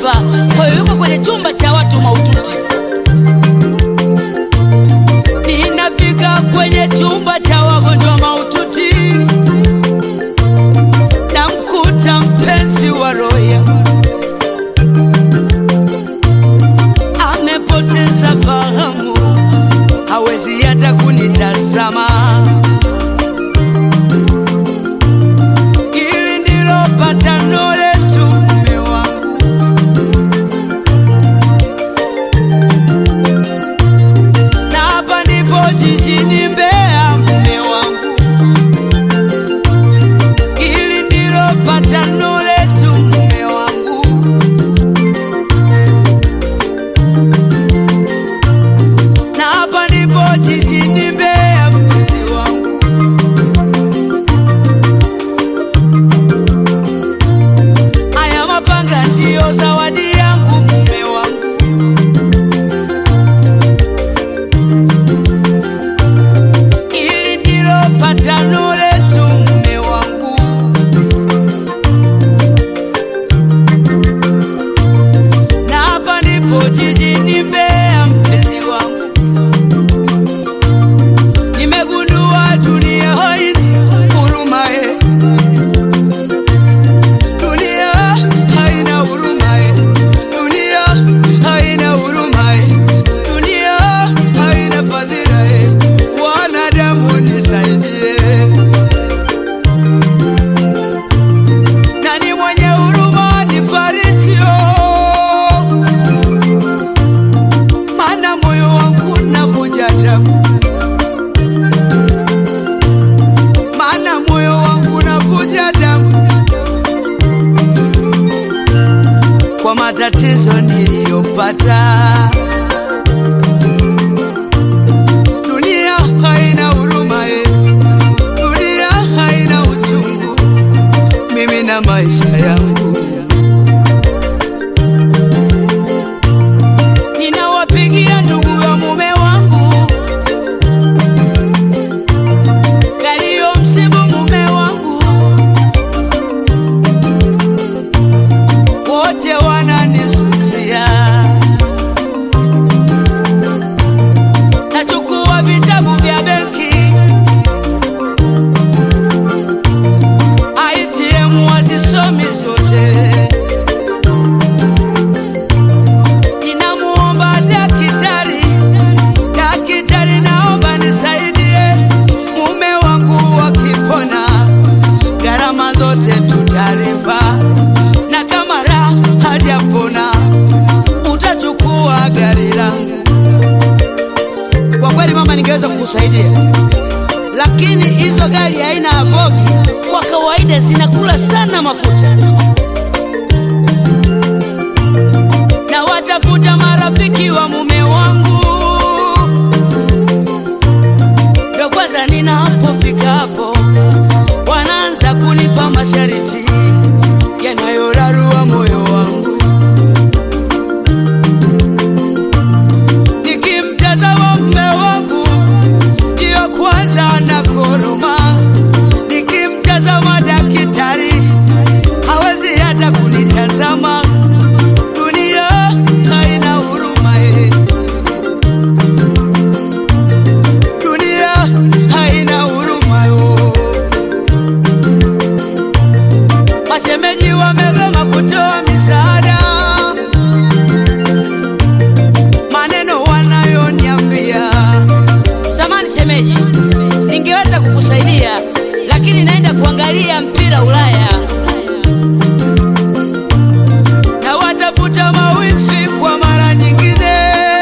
hapa, kwa hiyo yuko kwenye chumba cha watu mahututi. Ninafika kwenye chumba cha wagonjwa mahututi, namkuta mpenzi wa roho yangu amepoteza fahamu, hawezi hata kunitazama. Hili ndilo patano letu, mume wangu, na hapa ndipo jijini Mbeya, mume wangu. Hili ndilo patano letu, mume wangu. na hapa ndipo jijini Mbeya, mpenzi wangu. Haya mapanga ndiyo zawadi yangu, mume wangu. Hili ndilo patano letu, mume wangu. Na hapa ndipo jijini Mbeya, mpenzi wangu. Nimegundua dunia haina huruma eh. Dunia haina huruma eh. Dunia haina huruma eh. Dunia haina fadhila eh. Wanadamu nisaidie. Nani mwenye huruma nifariji oh. Maana moyo wangu navuja damu maana moyo wangu navuja damu kwa matatizo niliyopata. Dunia haina huruma eh. Dunia haina uchungu, mimi na maisha yangu. Ninawapigia ndugu ya mume wangu yaliyo msibu mume wangu, wote wananisusia. Nachukua vitabu vya benki, ATM wazisomi zote. Ninamuomba daktari, daktari, naomba nisaidie mume wangu wakipona, gharama zote tutalipa, na kama raha hajapona utachukua gari langu. Kwa kweli mama, ningeweza kukusaidia, lakini hizo gari haina avogi, kwa kawaida zinakula sana mafuta. Na watafuta marafiki wa mume wangu ndo kwanza ninapofika hapo wanaanza kunipa masharti yanayorarua moyo wangu. Nikimtazama mume wangu ndiyo kwanza na koroma, nikimtazama daktari hawezi hata kunitazama. Dunia haina huruma eh. Dunia haina huruma yo. Mashemeji wamegoma kutoa misaada, maneno wanayoniambia. Samani shemeji, ningeweza kukusaidia lakini naenda kuangalia mpira Ulaya na watafuta mawifi kwa mara nyingine.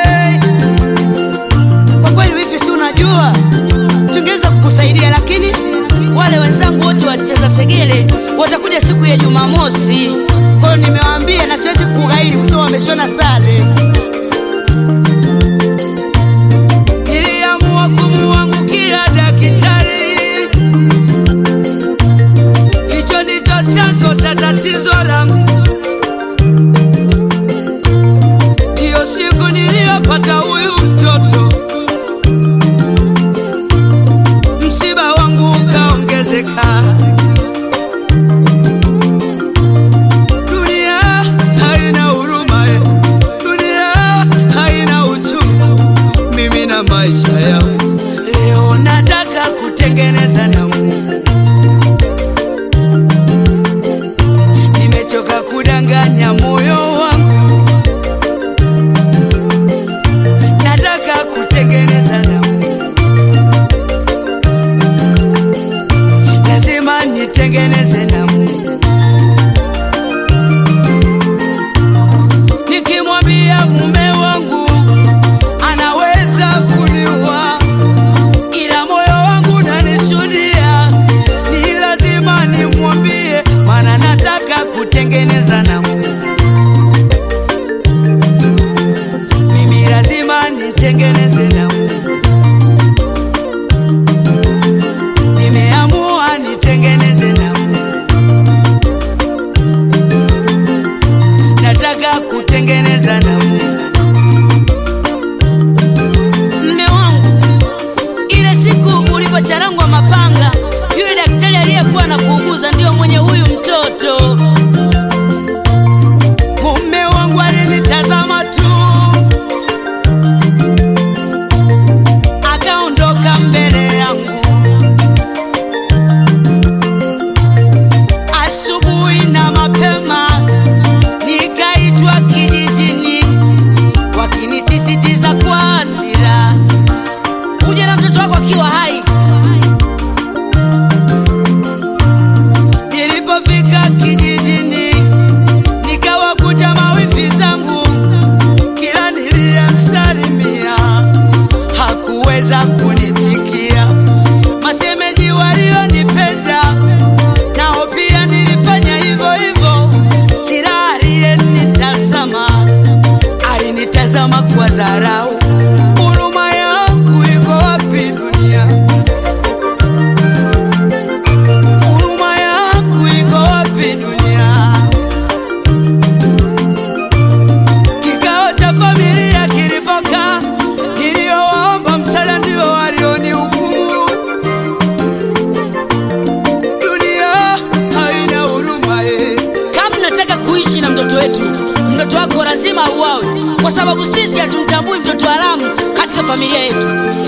Kwa kweli wifi, si unajua tungeweza kukusaidia, lakini wale wenzangu wote wacheza segele watakuja siku ya Jumamosi. Kwa hiyo nimewaambia na siwezi kughairi kwa sababu wameshona sare. Niliamua kumuangukia daktari, hicho ndicho chanzo cha tatizo langu. Ndiyo siku niliyopata huyu mtoto, msiba wangu ukaongezeka. Dunia haina huruma. unachanganya moyo wangu, nataka kutengeneza na Mungu, lazima nitengeneze na Mungu. Nikimwambia mume wangu anaweza kuniua, ila moyo wangu nanishuhudia, ni lazima nimwambie, maana nataka kutengeneza na Mungu. Mimi lazima nitengeneze na Mungu, nimeamua nitengeneze na Mungu, nataka kutengeneza na Mungu. Mme wangu, ile siku ulipocharangwa mapanga, yule daktari aliyekuwa na kuuguza ndio mwenye huyu mtoto. Mume wangu alinitazama tu, akaondoka mbele yangu. Asubuhi na mapema nikaitwa kijijini, wakinisisitiza kwa hasira, uje na mtoto wako akiwa hai. Nilipofika kijijini, nikawakuta mawifi zangu, kila niliyemsalimia hakuweza kunitikia. Mashemeji walionipenda nao pia nilifanya hivyo hivyo, kila aliyenitazama alinitazama kwa dharau. Huruma yangu iko wapi dunia? Huruma yangu iko wapi dunia? Kikao cha familia kilipokaa, niliowaomba msaada ndio walionihukumu. Dunia haina huruma eh. Kama mnataka kuishi na mtoto wetu, mtoto wako lazima auawe, kwa sababu sisi hatumtambui mtoto haramu katika familia yetu.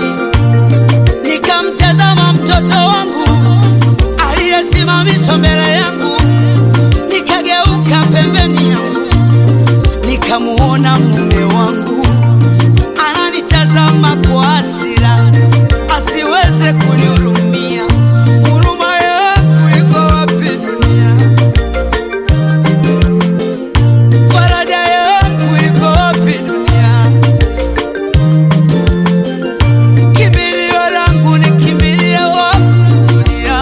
Nikamtazama mtoto wangu aliyesimamishwa mbele yangu, nikageuka pembeni yangu, nikamuona mume wangu ananitazama kwa hasira, asiweze kunihurumia. Huruma yangu iko wapi dunia? Faraja yangu iko wapi dunia? Kimbilio langu ni kimbilie wapi dunia?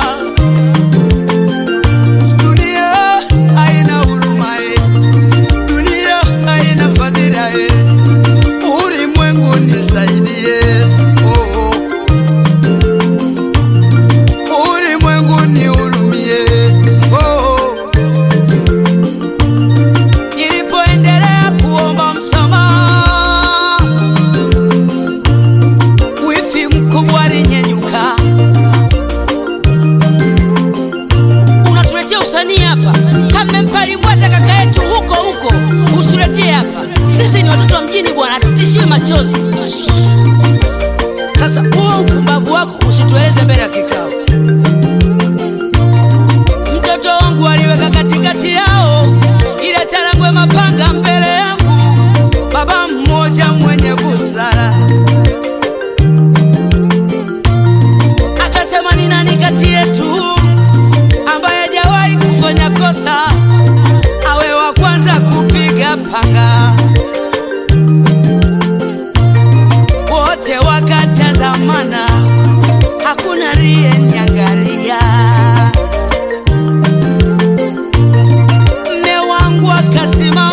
Dunia haina huruma eh. Dunia haina fadhila eh. Ulimwengu nisaidie oh, oh. Ulimwengu nihurumie oh, oh. Nilipoendelea kuomba msamaha, wifi mkubwa alinyenyuka. Unatuletea usanii hapa? Kama mpalimbwata kaka yetu huko huko, usituletee hapa. Sisi ni watoto wa mjini bwana, tutishiwe machozi. Sasa huo upumbavu wako usitueleze mbele ya kikao. Mtoto wangu aliweka katikati yao ile charangwe mapanga mbele yangu, baba mmoja mwenye busara akasema, ni nani kati yetu ambaye hajawahi kufanya kosa awe wa kwanza kupiga panga? Wote wakatazamana, hakuna aliyenyangalia. Mme wangu akasimama